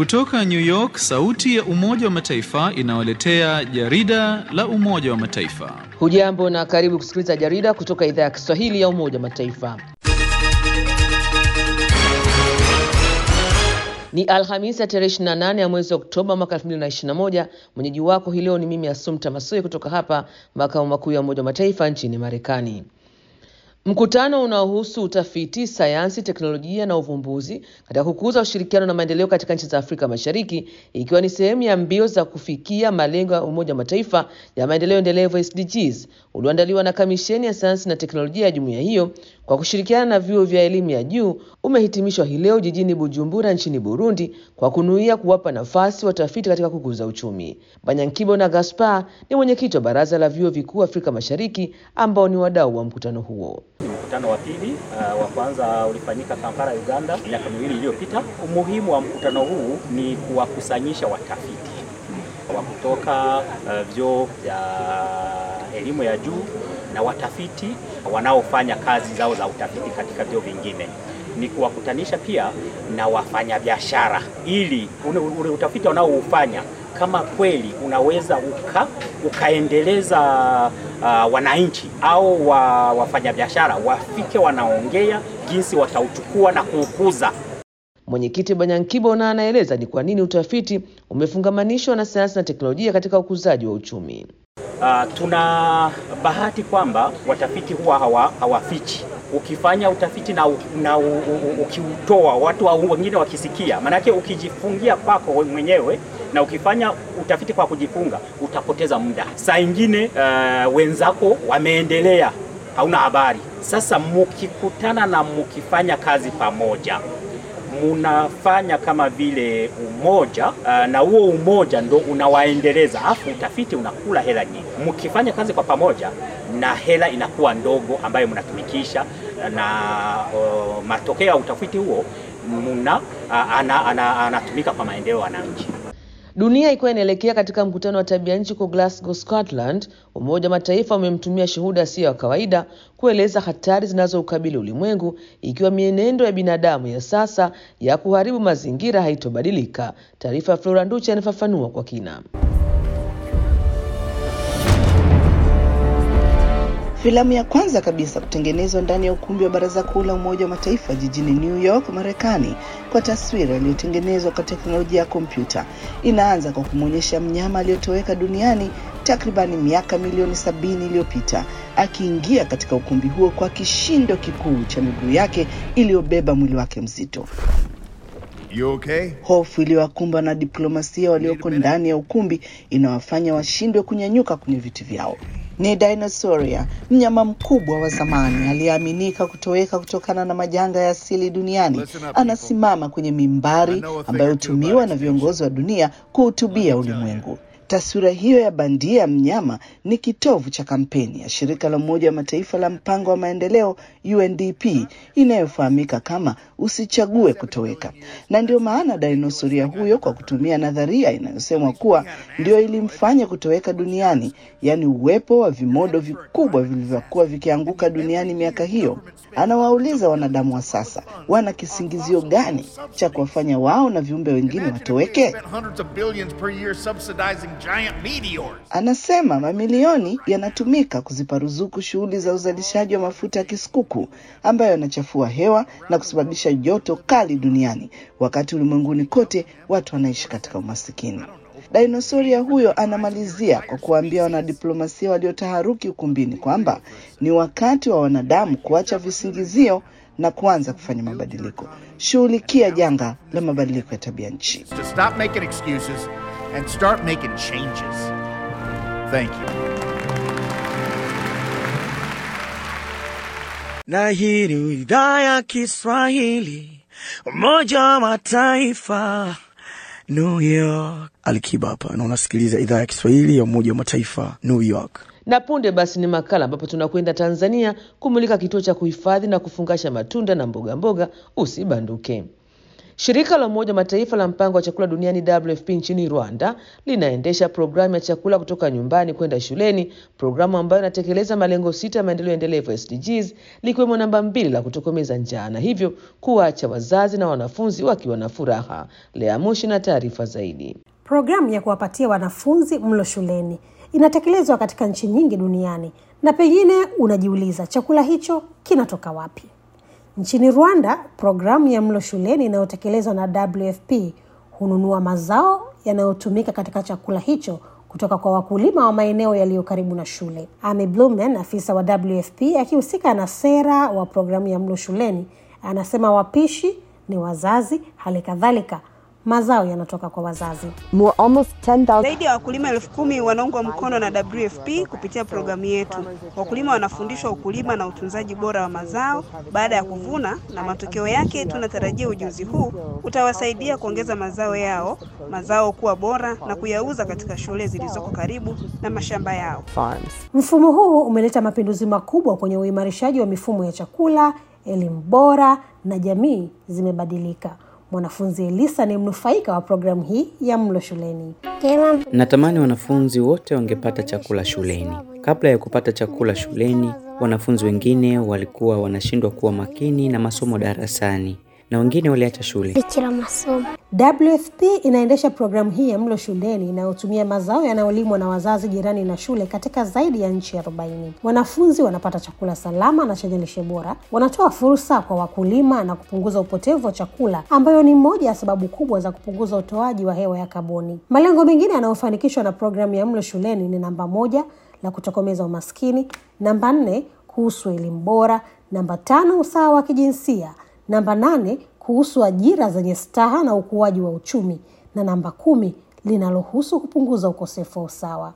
Kutoka New York, sauti ya Umoja wa Mataifa inawaletea jarida la Umoja wa Mataifa. Hujambo na karibu kusikiliza jarida kutoka idhaa ya Kiswahili ya Umoja wa Mataifa. Ni Alhamisi ya tarehe 28 ya mwezi Oktoba mwaka 2021. Mwenyeji wako hii leo ni mimi Asumta Masoi kutoka hapa makao makuu ya Umoja wa Mataifa nchini Marekani. Mkutano unaohusu utafiti, sayansi, teknolojia na uvumbuzi katika kukuza ushirikiano na maendeleo katika nchi za Afrika Mashariki, ikiwa ni sehemu ya mbio za kufikia malengo ya Umoja wa Mataifa ya maendeleo endelevu SDGs, ulioandaliwa na Kamisheni ya Sayansi na Teknolojia ya jumuiya hiyo kwa kushirikiana na vyuo vya elimu ya juu umehitimishwa hii leo jijini Bujumbura nchini Burundi kwa kunuia kuwapa nafasi watafiti katika kukuza uchumi. Banyankibo na Gaspar ni mwenyekiti wa Baraza la Vyuo Vikuu Afrika Mashariki ambao ni wadau wa mkutano huo. Ni mkutano wa pili. Uh, wa kwanza ulifanyika Kampala, Uganda miaka miwili iliyopita. Umuhimu wa mkutano huu ni kuwakusanyisha watafiti wa kutoka uh, vyuo vya elimu ya juu na watafiti wanaofanya kazi zao za utafiti katika vyuo vingine ni kuwakutanisha pia na wafanyabiashara ili ule, ule utafiti wanaoufanya kama kweli unaweza uka, ukaendeleza uh, wananchi au wa, wafanyabiashara wafike wanaongea jinsi watauchukua na kuukuza. Mwenyekiti Banyankibo na anaeleza ni kwa nini utafiti umefungamanishwa na sayansi na teknolojia katika ukuzaji wa uchumi. Uh, tuna bahati kwamba watafiti huwa hawa, hawafichi ukifanya utafiti na, na ukiutoa watu wengine wakisikia, maanake ukijifungia kwako mwenyewe na ukifanya utafiti kwa kujifunga utapoteza muda. Saa ingine uh, wenzako wameendelea, hauna habari. Sasa mukikutana na mukifanya kazi pamoja munafanya kama vile umoja uh, na huo umoja ndo unawaendeleza, afu utafiti unakula hela nyingi. Mkifanya kazi kwa pamoja na hela inakuwa ndogo ambayo mnatumikisha na uh, matokeo ya utafiti huo muna uh, anatumika ana, ana kwa maendeleo ya wananchi. Dunia ikiwa inaelekea katika mkutano wa tabia nchi kwa Glasgow, Scotland, Umoja wa Mataifa umemtumia shuhuda asiyo ya kawaida kueleza hatari zinazoukabili ulimwengu ikiwa mienendo ya binadamu ya sasa ya kuharibu mazingira haitobadilika. Taarifa ya Flora Nduchi anafafanua kwa kina. Filamu ya kwanza kabisa kutengenezwa ndani ya ukumbi wa Baraza Kuu la Umoja wa Mataifa jijini New York, Marekani, kwa taswira iliyotengenezwa kwa teknolojia ya kompyuta inaanza kwa kumwonyesha mnyama aliyotoweka duniani takribani miaka milioni sabini iliyopita akiingia katika ukumbi huo kwa kishindo kikuu cha miguu yake iliyobeba mwili wake mzito. You okay? Hofu iliyowakumba na diplomasia walioko ndani ya ukumbi inawafanya washindwe kunyanyuka kwenye viti vyao. Ni dinosauria, mnyama mkubwa wa zamani aliyeaminika kutoweka kutokana na majanga ya asili duniani. Anasimama kwenye mimbari ambayo hutumiwa na viongozi wa dunia kuhutubia ulimwengu. Taswira hiyo ya bandia ya mnyama ni kitovu cha kampeni ya shirika la Umoja wa Mataifa la mpango wa maendeleo UNDP inayofahamika kama usichague kutoweka, na ndio maana dinosuria huyo, kwa kutumia nadharia inayosemwa kuwa ndio ilimfanya kutoweka duniani, yaani uwepo wa vimodo vikubwa vilivyokuwa vikianguka duniani miaka hiyo, anawauliza wanadamu wa sasa wana kisingizio gani cha kuwafanya wao na viumbe wengine watoweke? Anasema mamilioni yanatumika kuzipa ruzuku shughuli za uzalishaji wa mafuta ya kisukuku ambayo yanachafua hewa na kusababisha joto kali duniani, wakati ulimwenguni kote watu wanaishi katika umasikini. Dinosoria huyo anamalizia kwa kuwaambia wanadiplomasia waliotaharuki ukumbini kwamba ni wakati wa wanadamu kuacha visingizio na kuanza kufanya mabadiliko. Shughulikia janga la mabadiliko ya tabia nchi. To stop making excuses and start making changes. Thank you. Na hii ni idhaa ya Kiswahili, Umoja wa Mataifa, New York. Alikiba hapa na unasikiliza idhaa ya Kiswahili ya Umoja wa Mataifa, New York. Na punde basi ni makala ambapo tunakwenda Tanzania kumulika kituo cha kuhifadhi na kufungasha matunda na mboga mboga. Usibanduke. Shirika la Umoja wa Mataifa la mpango wa chakula duniani WFP nchini Rwanda linaendesha programu ya chakula kutoka nyumbani kwenda shuleni, programu ambayo inatekeleza malengo sita ya maendeleo endelevu SDGs, likiwemo namba mbili la kutokomeza njaa na hivyo kuwaacha wazazi na wanafunzi wakiwa na furaha. Lea Mushi na taarifa zaidi. Programu ya kuwapatia wanafunzi mlo shuleni inatekelezwa katika nchi nyingi duniani, na pengine unajiuliza chakula hicho kinatoka wapi? Nchini Rwanda, programu ya mlo shuleni inayotekelezwa na WFP hununua mazao yanayotumika katika chakula hicho kutoka kwa wakulima wa maeneo yaliyo karibu na shule. Amy Blumen, afisa wa WFP akihusika na sera wa programu ya mlo shuleni, anasema wapishi ni wazazi, hali kadhalika mazao yanatoka kwa wazazi. More almost 10,000 Zaidi ya wakulima elfu kumi wanaungwa mkono na WFP kupitia programu yetu. Wakulima wanafundishwa ukulima na utunzaji bora wa mazao baada ya kuvuna, na matokeo yake tunatarajia ujuzi huu utawasaidia kuongeza mazao yao, mazao kuwa bora na kuyauza katika shule zilizoko karibu na mashamba yao. farms. Mfumo huu umeleta mapinduzi makubwa kwenye uimarishaji wa mifumo ya chakula, elimu bora na jamii zimebadilika. Mwanafunzi Elisa ni mnufaika wa programu hii ya mlo shuleni. Natamani wanafunzi wote wangepata chakula shuleni. Kabla ya kupata chakula shuleni, wanafunzi wengine walikuwa wanashindwa kuwa makini na masomo darasani na wengine waliacha shule. WFP inaendesha programu hii ya mlo shuleni inayotumia mazao yanayolimwa na wazazi jirani na shule katika zaidi ya nchi 40. Wanafunzi wanapata chakula salama na chenye lishe bora, wanatoa fursa kwa wakulima na kupunguza upotevu wa chakula, ambayo ni moja ya sababu kubwa za kupunguza utoaji wa hewa ya kaboni. Malengo mengine yanayofanikishwa na programu ya mlo shuleni ni namba moja, la kutokomeza umaskini, namba nne, kuhusu elimu bora, namba tano, usawa wa kijinsia, namba nane kuhusu ajira zenye staha na ukuaji wa uchumi, na namba kumi linalohusu kupunguza ukosefu wa usawa.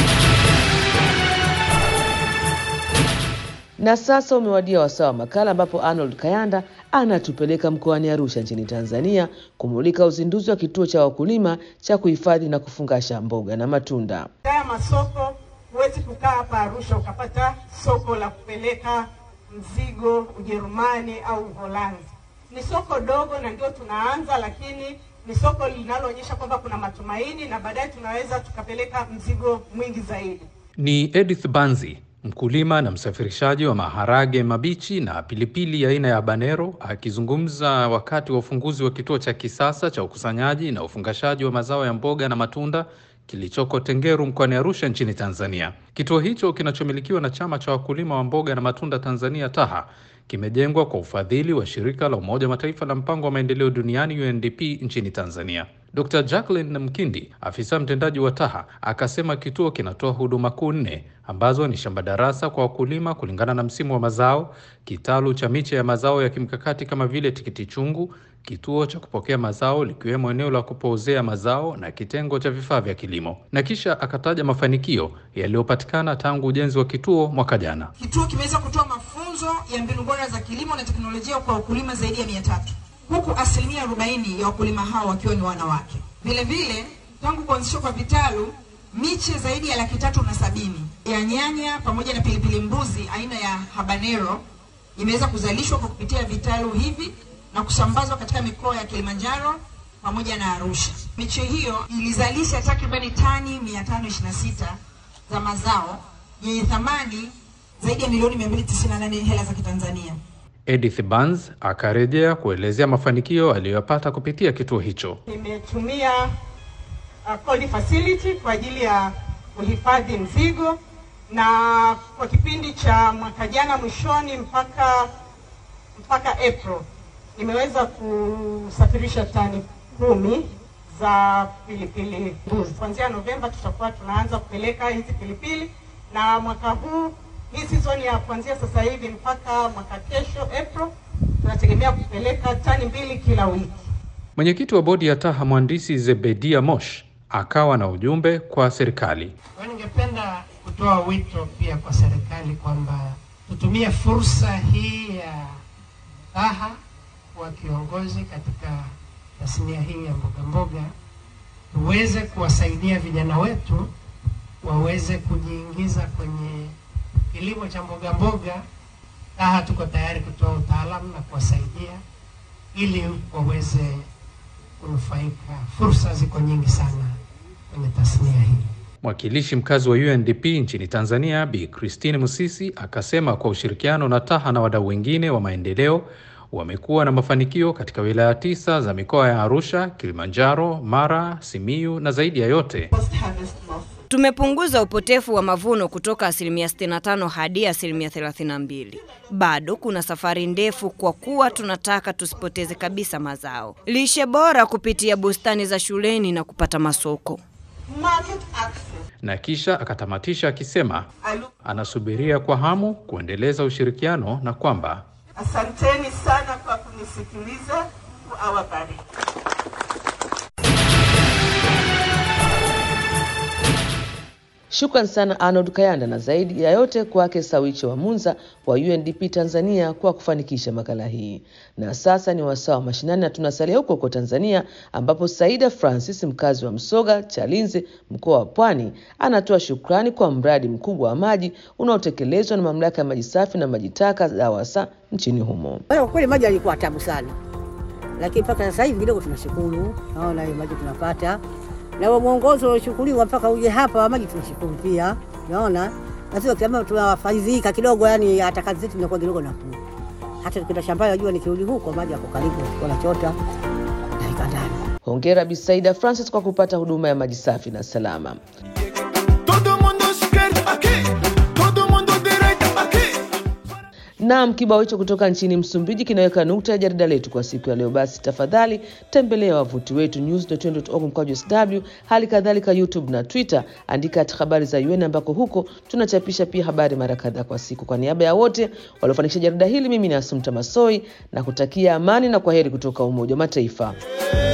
Na sasa umewadia wasaa wa makala ambapo Arnold Kayanda anatupeleka mkoani Arusha nchini Tanzania kumulika uzinduzi wa kituo cha wakulima cha kuhifadhi na kufungasha mboga na matunda. Haya masoko, huwezi kukaa hapa Arusha ukapata soko la kupeleka mzigo Ujerumani au Uholanzi. Ni soko dogo na ndio tunaanza, lakini ni soko linaloonyesha kwamba kuna matumaini na baadaye tunaweza tukapeleka mzigo mwingi zaidi. Ni Edith Banzi, mkulima na msafirishaji wa maharage mabichi na pilipili aina ya habanero, akizungumza wakati wa ufunguzi wa kituo cha kisasa cha ukusanyaji na ufungashaji wa mazao ya mboga na matunda kilichoko Tengeru mkoani Arusha nchini Tanzania. Kituo hicho kinachomilikiwa na chama cha wakulima wa mboga na matunda Tanzania TAHA kimejengwa kwa ufadhili wa shirika la Umoja wa Mataifa la mpango wa maendeleo duniani UNDP nchini Tanzania. Dr. Jacqueline Mkindi, afisa mtendaji wa TAHA, akasema kituo kinatoa huduma kuu nne ambazo ni shamba darasa kwa wakulima kulingana na msimu wa mazao, kitalu cha miche ya mazao ya kimkakati kama vile tikiti chungu, kituo cha kupokea mazao likiwemo eneo la kupoozea mazao na kitengo cha vifaa vya kilimo. Na kisha akataja mafanikio yaliyopatikana tangu ujenzi wa kituo mwaka jana. Kituo kimeweza kutoa mafunzo ya mbinu bora za kilimo na teknolojia kwa wakulima zaidi ya mia tatu huku asilimia arobaini ya wakulima hao wakiwa ni wanawake. Vile vile tangu kuanzishwa kwa vitalu miche zaidi ya laki tatu na sabini ya nyanya pamoja na pilipili mbuzi aina ya habanero imeweza kuzalishwa kwa kupitia vitalu hivi na kusambazwa katika mikoa ya Kilimanjaro pamoja na Arusha. Miche hiyo ilizalisha takribani tani 526 za mazao yenye thamani zaidi ya milioni 298 hela za Kitanzania. Edith Banz akarejea kuelezea mafanikio aliyoyapata kupitia kituo hicho. Nimetumia uh, cold facility kwa ajili ya kuhifadhi mzigo na kwa kipindi cha mwaka jana mwishoni mpaka mpaka April nimeweza kusafirisha tani kumi za pilipili mbuzi. Kuanzia Novemba tutakuwa tunaanza kupeleka hizi pilipili, na mwaka huu hii season ya kuanzia sasa hivi mpaka mwaka kesho April tunategemea kupeleka tani mbili kila wiki. Mwenyekiti wa bodi ya TAHA mhandisi Zebedia Mosh akawa na ujumbe kwa serikali. Kwa ningependa kutoa wito pia kwa serikali kwamba tutumie fursa hii ya TAHA kuwa kiongozi katika tasnia hii ya mboga mboga, tuweze kuwasaidia vijana wetu waweze kujiingiza kwenye kilimo cha mboga mboga. TAHA tuko tayari kutoa utaalamu na kuwasaidia ili waweze kunufaika. Fursa ziko nyingi sana kwenye tasnia hii. Mwakilishi mkazi wa UNDP nchini Tanzania Bi Christine Musisi akasema kwa ushirikiano na TAHA na wadau wengine wa maendeleo wamekuwa na mafanikio katika wilaya tisa za mikoa ya Arusha, Kilimanjaro, Mara, Simiyu na zaidi ya yote Tumepunguza upotefu wa mavuno kutoka asilimia 65 hadi asilimia 32. Bado kuna safari ndefu kwa kuwa tunataka tusipoteze kabisa mazao. Lishe bora kupitia bustani za shuleni na kupata masoko. na kisha akatamatisha akisema anasubiria kwa hamu kuendeleza ushirikiano na kwamba Asanteni sana kwa kunisikiliza. Mungu awabariki. Shukran sana Arnold Kayanda na zaidi ya yote kwake Sawiche wa Munza wa UNDP Tanzania kwa kufanikisha makala hii. Na sasa ni wasaa wa mashinani na tunasalia huko huko Tanzania ambapo Saida Francis mkazi wa Msoga Chalinze mkoa wa Pwani anatoa shukrani kwa mradi mkubwa wa maji unaotekelezwa na mamlaka ya maji safi na maji taka DAWASA nchini humo. Kwa kweli maji yalikuwa tabu sana, lakini mpaka sasa hivi kidogo tunashukuru, naona hiyo maji tunapata, na huo mwongozo uliochukuliwa mpaka uje hapa maji tunashukuru pia, naona na sio kama tunafaidhika kidogo, yani hata kazi zetu zinakuwa kidogo nafuu. Hata tukienda shambani, najua nikirudi huko maji yako karibu, wanachota dakika ndani. Hongera Bi Saida Francis kwa kupata huduma ya maji safi na salama. Naam, kibao hicho kutoka nchini Msumbiji kinaweka nukta ya jarida letu kwa siku ya leo. Basi tafadhali tembelea wavuti wetu news.un.org mkwaju sw, hali kadhalika YouTube na Twitter, andika at habari za UN ambako huko tunachapisha pia habari mara kadhaa kwa siku. Kwa niaba ya wote waliofanikisha jarida hili, mimi ni Asumta Masoi na kutakia amani na kwaheri kutoka Umoja wa Mataifa.